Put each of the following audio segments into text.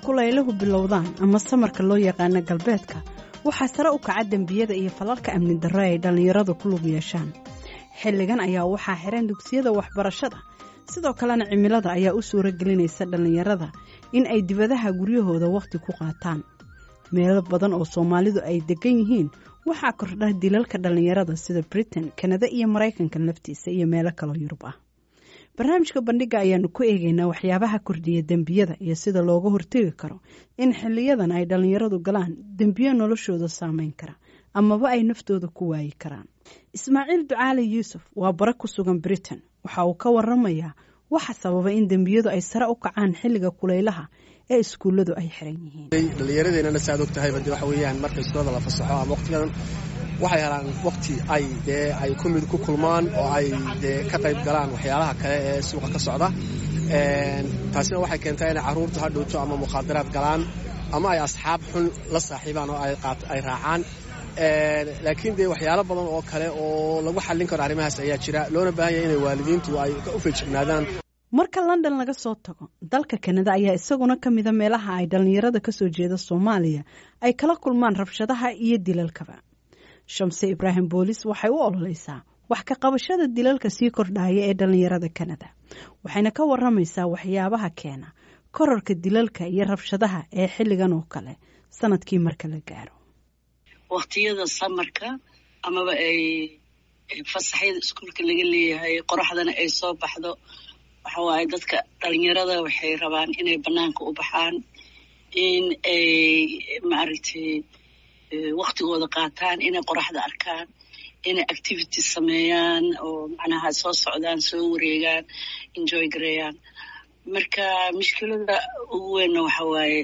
kulayluhu bilowdaan ama samarka loo yaqaano galbeedka waxaa sare u kaca dembiyada iyo falalka amni darro ay dhallinyaradu ku lug yeeshaan xilligan ayaa waxaa xiran dugsiyada waxbarashada sidoo kalena cimilada ayaa u suuro gelinaysa dhallinyarada in ay dibadaha guryahooda wakhti ku qaataan meelo badan oo soomaalidu ay degan yihiin waxaa kordha dilalka dhallinyarada sida britain kanada iyo maraykanka laftiisa iyo meelo kaloo yurub ah barnaamijka bandhiga ayaanu ku eegaynaa waxyaabaha kordhiya dembiyada iyo sida looga hortegi karo in xiliyadan ay dhallinyaradu galaan dembiyo noloshooda saameyn kara amaba ay naftooda ku waayi karaan ismaaciil ducaali yuusuf waa bare ku sugan britain waxa uu ka waramayaa waxa sababa in dembiyadu ay sare u kacaan xilliga kulaylaha ee iskuulladu ay xiran yihiin dhallinyaradeenana saaad og tahayba de waxa weeyaan marka iskuulada la fasaxo ama waqtigadan waxay helaan waqti ay dee ay ku mid ku kulmaan oo ay dee ka qayb galaan waxyaalaha kale ee suuqa ka socda taasina waxay keentaa inay carruurtu ha dhowto ama mukhaadaraad galaan ama ay asxaab xun la saaxiibaan oo ay raacaan laakiin dee waxyaalo badan oo kale oo lagu xallin karo arrimahaas ayaa jira loona baahan yahay inay waalidiintu ay u feejignaadaan marka london laga soo tago dalka kanada ayaa isaguna ka mida meelaha ay dhallinyarada ka soo jeeda soomaaliya ay kala kulmaan rabshadaha iyo dilalkaba shamse ibraahim boolis waxay u ololeysaa wax ka qabashada dilalka sii kordhaya ee dhallinyarada kanada waxayna ka waramaysaa waxyaabaha keena korarka dilalka iyo rabshadaha ee xilligan oo kale sanadkii marka la gaaro waqtiyada samarka amaba ay fasaxyada iskuulka laga leeyahay qoraxdana ay soo baxdo waxa waaye dadka dhalinyarada waxay rabaan inay banaanka u baxaan in ay maaragtay waktigooda qaataan inay qoraxda arkaan inay activity sameeyaan oo macnaha soo socdaan soo wareegaan enjoy gareeyaan marka mushkilada ugu weynna waxa waaye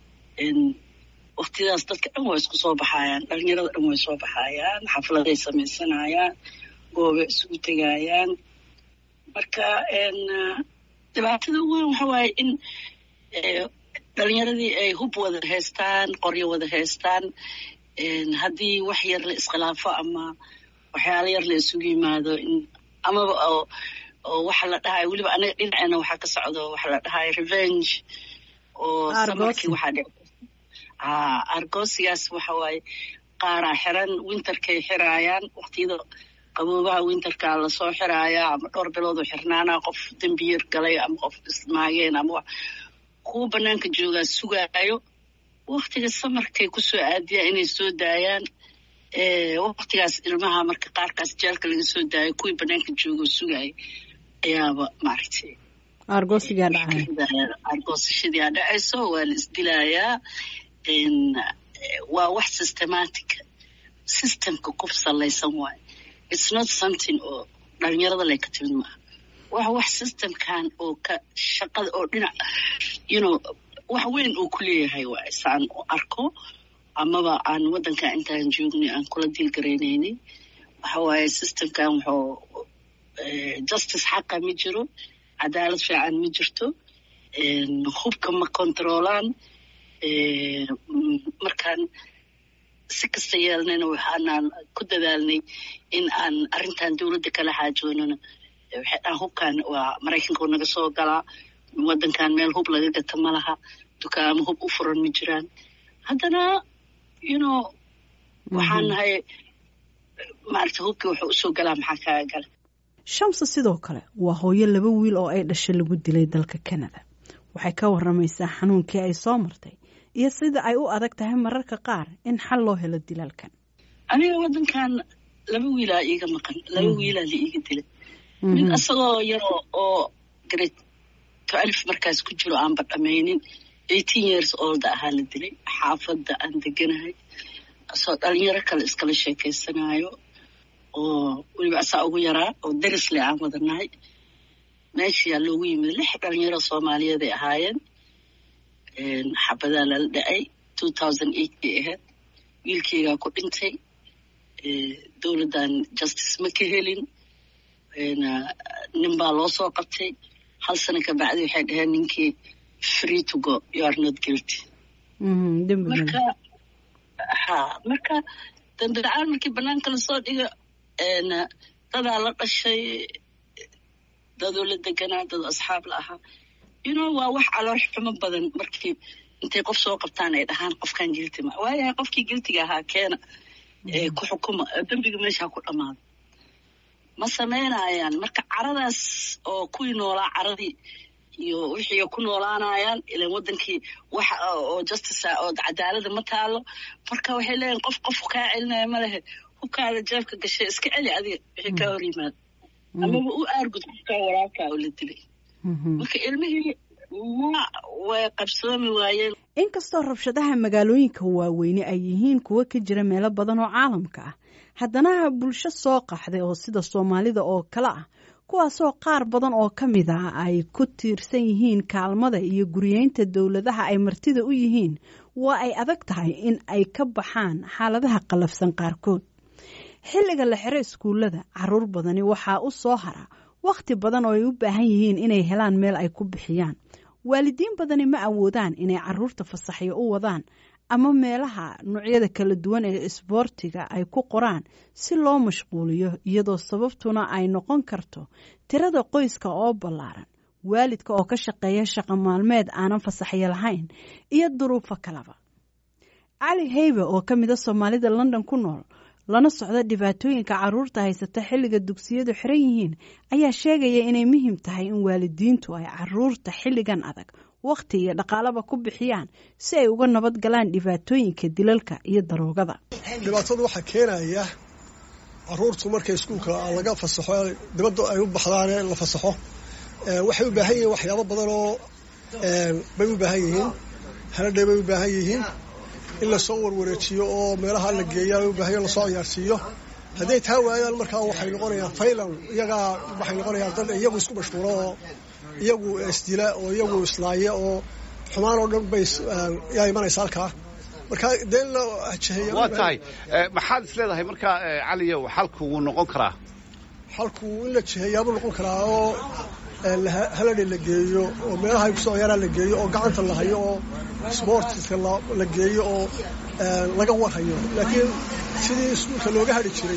waktiyadaas dadka dhan waa isku soo baxayaan dhalinyarada dhan way soo baxayaan xafladay samaysanayaan goobay isugu tegayaan marka dhibaatada ugu weyn waxa waaye in dhalinyaradii ay hub wada haystaan qoryo wada haystaan haddii wax yar la iskhilaafo ama waxyaalo yar la isugu yimaado amaba oo waxa la dhahayo weliba anaga dhinaceena waxaa ka socdo waxa la dhahayo revenge oo samarkii waxaa dhic argosigaas waxa waaye qaaraa xiran winterkay xiraayaan waqtiyada qaboobaha winterka lasoo xiraayaa ama dhowr biloodoo xirnaana qof dembiyar galay ama qof ismaageen ama kuwa banaanka joogaa sugaayo waktiga samarkay kusoo aadiyaan inay soo daayaan waktigaas ilmaha marka qaarkaas jeelka laga soo daayo kuwii banaanka joogoo sugaaya ayaaba maaragtay argoosigaa dhacay argoosashadii aa dhacayso waa la isdilayaa waa wax systematic systemka ku salaysan waayo it's not something oo dhalinyarada lay ka timid maaha waa wax systemkan oo ka shaqada oo dhinac you know wax weyn uu ku leeyahay waay saan u arko amaba aan waddanka intaan joognay aan kula diilgaraynaynin waxa waaye systemkan wuxuu justice xaqa ma jiro cadaalad fiican ma jirto hubka ma controolaan markaan si kasta yeelnayna waxaanaan ku dadaalnay in aan arrintan dowladda kala xaajoonano waxay dhahan hubkan waa maraykanka naga soo galaa waddankan meel hub laga gata ma laha dukaamo hub u furan ma jiraan haddana you know waxaan nahay maaragta hubkii wuxuu usoo galaa maxaa kaaga gala shamse sidoo kale waa hooyo laba wiil oo ay dhashay lagu dilay dalka kanada waxay ka waramaysaa xanuunkii ay soo martay iyo sida ay u adag tahay mararka qaar in xal loo helo dilalkan aniga waddankan laba wiilaa iiga maqan laba wiilaa la iiga dilay mid isagoo yaroo oo grade twelve markaas ku jiro aanba dhamaynin eighteen years olda ahaa la dilay xaafadda aan deganahay asoo dhalinyaro kale iskala sheekaysanaayo oo weliba asaa ugu yaraa oo darisle aan wadanahay meeshayaa loogu yimid lix dhalinyaro soomaaliyeed ay ahaayeen xabadaa lala dhacay two thousand eight bay ahayd wiilkeygaa ku dhintay dowladdan justice ma ka helin nin baa loo soo qabtay hal sano ka bacdi waxay dhaheen ninkii free to go you are not guilty marka ha marka dambidacaan markii banaanka lasoo dhigo dadaa la dhashay dadoo la deganaa dad asxaab la ahaa you know waa wax calool xumo badan markii intay qof soo qabtaan ay dhahaan qofkan gilti ma waayahay qofkii giltiga ahaa keena ku xukuma dembiga meesha ku dhamaado ma samaynayaan marka caradaas oo kuwii noolaa caradii iyo wixii ku noolaanayaan ilan wadankii wax oo justice oo cadaalada ma taalo marka waxay leeyihin qof qof kaa celinaya ma lehe hubkaada jeebka gashay iska celi adiga wixii kaa hor yimaado amaba u aargud qofkaa walaalkaa oo la dilay marka ilmihii ma way qabsoomi waayeen inkastoo rabshadaha magaalooyinka waaweyne ay yihiin kuwo ka jira meelo badan oo caalamka ah haddana bulsho soo qaxday oo sida soomaalida oo kale ah kuwaasoo qaar badan oo ka mid ah ay ku tiirsan yihiin kaalmada iyo guriyeynta dowladaha ay martida u yihiin waa ay adag tahay in ay ka baxaan xaaladaha qallafsan qaarkood xilliga la xiro iskuullada caruur badani waxaa u soo hara wakhti badan oo ay u baahan yihiin inay helaan meel ay ku bixiyaan waalidiin badani ma awoodaan inay caruurta fasaxyo u wadaan ama meelaha noocyada kala duwan ee isboortiga ay ku qoraan si loo mashquuliyo iyadoo sababtuna ay noqon karto tirada qoyska oo ballaaran waalidka oo ka shaqeeya shaqo maalmeed aanan fasaxyo lahayn iyo duruufo kaleba cali heybe oo ka mida soomaalida london ku nool lana socda dhibaatooyinka caruurta haysata xilliga dugsiyadu xiran yihiin ayaa sheegaya inay muhiim tahay in waalidiintu ay caruurta xilligan adag wakhti iyo dhaqaalaba ku bixiyaan si ay uga nabad galaan dhibaatooyinka dilalka iyo daroogada dhibaatadu waxaa keenaya caruurtu markay iskuulka laga fasaxo dibadda ay u baxdaan la fasaxo waxay u baahan yihiin waxyaabo badan oo bay u baahan yihiin haladhay bay u baahan yihiin in lasoo warwareejiyo oo meelaha la geeya u baahan lasoo ciyaarsiiyo hadday taa waayaan markaa waxay noqonayaan faylan iyagaa waxay noqonayaan dad iyagu isku mashquulo oo iyagu isdila oo iyagu islaaya oo xumaan oo dhan bay yaa imanaysa halkaa marka dee la jeheeya waa tahay maxaad is leedahay marka caliyow xalku wuu noqon karaa xalku in la jeheeyaabuu noqon karaa oo haladhi la geeyo oo meelaha ay kusoo ciyaaraan la geeyo oo gacanta la hayo oo sboortiska la geeyo oo laga warhayo laakiin sidii iskuulka looga hadhi jiray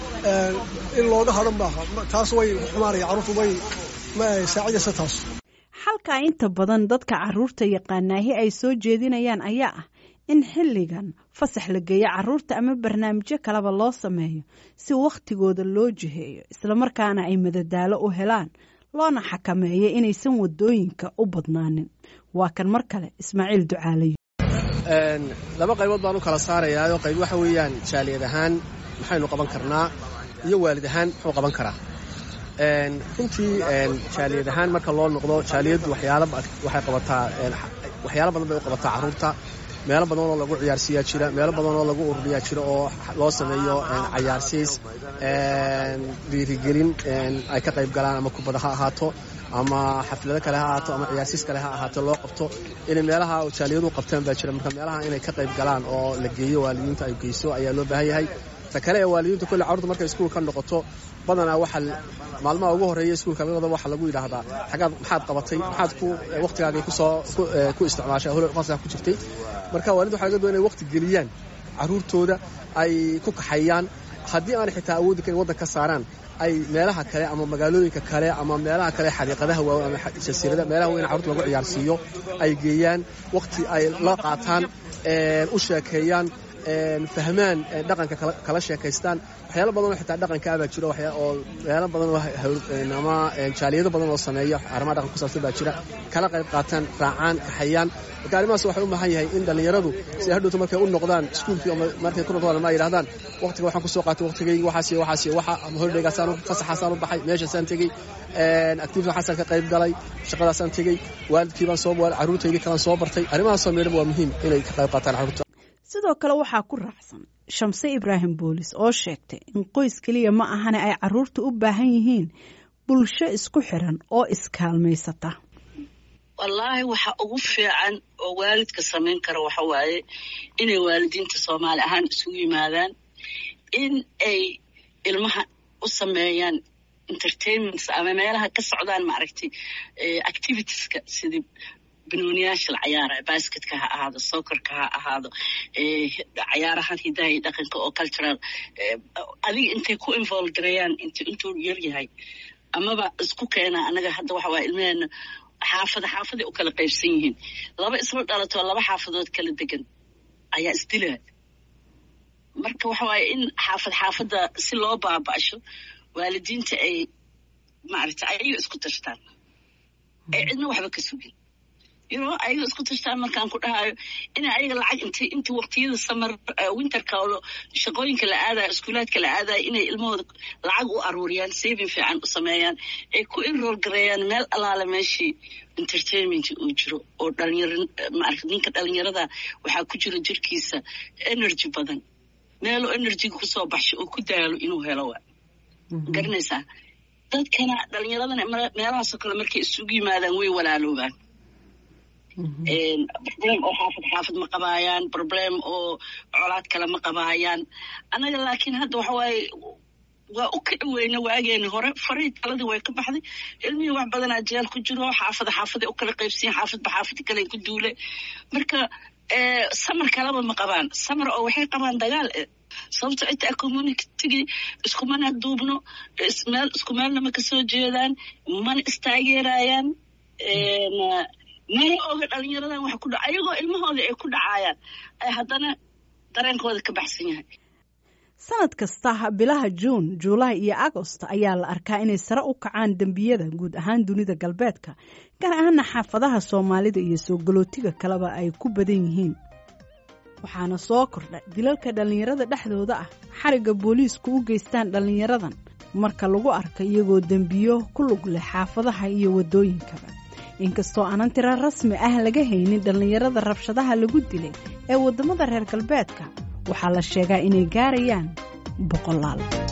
in looga hadho maaha taas way xumaanaya carruurtu way saacidaysa taas xalkaa inta badan dadka caruurta yaqaanaahi ay soo jeedinayaan ayaa ah in xilligan fasax la geeyo caruurta ama barnaamijyo kaleba loo sameeyo si wakhtigooda loo jiheeyo islamarkaana ay madadaalo u helaan loona xakameeyo inaysan wadooyinka u badnaanin waa kan mar kale ismaaciil ducaalayo laba qaybood baan u kala saarayaa qayb waxa weeyaan jaaliyad ahaan maxaynu qaban karnaa iyo waalid ahaan muxuu qaban karaa runtii jaaliyad ahaan marka loo noqdo jaaliyaddu waxay qabataa waxyaalo badan bay u qabataa carruurta meelo badan oo lagu ciyaarsiiyaa jira meelo badan oo lagu ururiyaa jira oo loo sameeyo cayaarsiis dhiirigelin ay ka qayb galaan ama kubada ha ahaato ama xaflado kale ha ahaato ama ciyaarsiis kale ha ahaato loo qabto inay meelaha jaaliyadu qabtaan baa jira marka meelaha inay ka qayb galaan oo la geeyo waalidiinta ay geyso ayaa loo baahan yahay ta kale ee waalidiinta kolle carruurta markay iskuul ka noqoto badanaa waxa maalmaha ugu horreeya iskuulka labada waxaa lagu yidhaahdaa xagaad maxaad qabatay maxaad ku wakhtigaagay kusoo ku isticmaashay hol fasax ku jirtay marka waalidinta waxaa laga doon inay wakhti geliyaan carruurtooda ay ku kaxeeyaan haddii aanay xitaa awoodi karin waddan ka saaraan ay meelaha kale ama magaalooyinka kale ama meelaha kale xadiiqadaha waawe ama jasiirada meelaha weyn carruurta lagu ciyaarsiiyo ay geeyaan wakhti ay la qaataan u sheekeeyaan fahmaan dhaqanka kala sheekaystaan waxyaalo badan oo xitaa dhaqanka abaa jiro oo meelo badan oo ama jaaliyado badan oo sameeya arrimaha dhaqanka ku saabsan baa jira kala qayb qaataan raacaan kaxayaan marka arrimahaas waxay u baahan yahay in dhallinyaradu si hadhowta markay u noqdaan iskuulkii markay ku noqdaan ma yidhahdaan waqtiga waxaan kusoo qaatay waqtigaygi waxaas iyo waxaas iyo waxa ama hordhegaasaan fasaxaasaan u baxay meeshaasaan tegey activity waxaasaan ka qayb galay shaqadaasaan tegey waalidkii baan soo carruurtaydii kalaan soo bartay arrimahaasoo meedhan waa muhiim inay ka qayb qaataan carruurta sidoo kale waxaa ku raacsan shamse ibraahim boolis oo sheegtay in qoys keliya ma ahane ay caruurta u baahan yihiin bulsho isku xiran oo iskaalmaysata wallaahi waxa ugu fiican oo waalidka samayn kara waxa waaye inay waalidiinta soomaali ahaan isugu yimaadaan in ay ilmaha u sameeyaan entertainments ama meelaha ka socdaan maaragtay activitieska sidii banooniyaasha la cayaara basketka ha ahaado sokorka ha ahaado cayaarahan hidaha iyo dhaqanka oo cultural adiga intay ku involve gareeyaan int intuu yar yahay amaba isku keenaa anaga hadda waxa waaya ilmaheena xaafada xaafaday u kala qaybsan yihiin laba isla dhalatoo laba xaafadood kala degan ayaa isdilaa marka waxa waaye in xaafad xaafadda si loo baaba'sho waalidiinta ay maaragta ayaga isku tashtaan ay cidna waxba ka sugin you know ayaga isku tashtaan markaan ku dhahayo inay ayaga lacag int inta waqtiyada samar winterka oo shaqooyinka la aadayo iskuulaadka la aadayo inay ilmahooda lacag u aruuriyaan saving fiican u sameeyaan ay ku enroll gareeyaan meel alaale meeshii entertainment uu jiro oo dhalinyar maarata ninka dhalinyarada waxaa ku jira jirkiisa energy badan meelo energyga kusoo baxsho oo ku daalo inuu helo waa garanaysaa dadkana dhalinyaradana meelahaasoo kale markay isugu yimaadaan way walaaloobaan problem oo xaafad xaafad ma qabaayaan problem oo colaad kale ma qabaayaan annaga laakiin hadda waxa waaye waa u kici weyne waageeni hore farii taladii way ka baxday ilmihii wax badanaa jeel ku jiro xaafada xaafaday u kala qaybsiyen xaafadba xaafada kale ku duule marka samar kaleba ma qabaan samar oo waxay qabaan dagaal sababto xitaa communitygii iskumana duubno meel isku meelna ma kasoo jeedaan mana istaageerayaan mana oga dhalinyaradan wax ku dha ayagoo ilmahooda ay ku dhacaayaan ay haddana dareenkooda ka baxsan yahay sanad kasta bilaha juun juulaay iyo agost ayaa la arkaa inay sare u kacaan dembiyada guud ahaan dunida galbeedka gaar ahaana xaafadaha soomaalida iyo soo galootiga kaleba ay ku badan yihiin waxaana soo kordha dilalka dhallinyarada dhexdooda ah xarigga booliisku u geystaan dhallinyaradan marka lagu arka iyagoo dembiyo ku lug leh xaafadaha iyo waddooyinkaba inkastoo aanan tira rasmi ah laga haynin dhallinyarada rabshadaha lagu dilay ee waddamada reer galbeedka waxaa la sheegaa inay gaarayaan boqolaal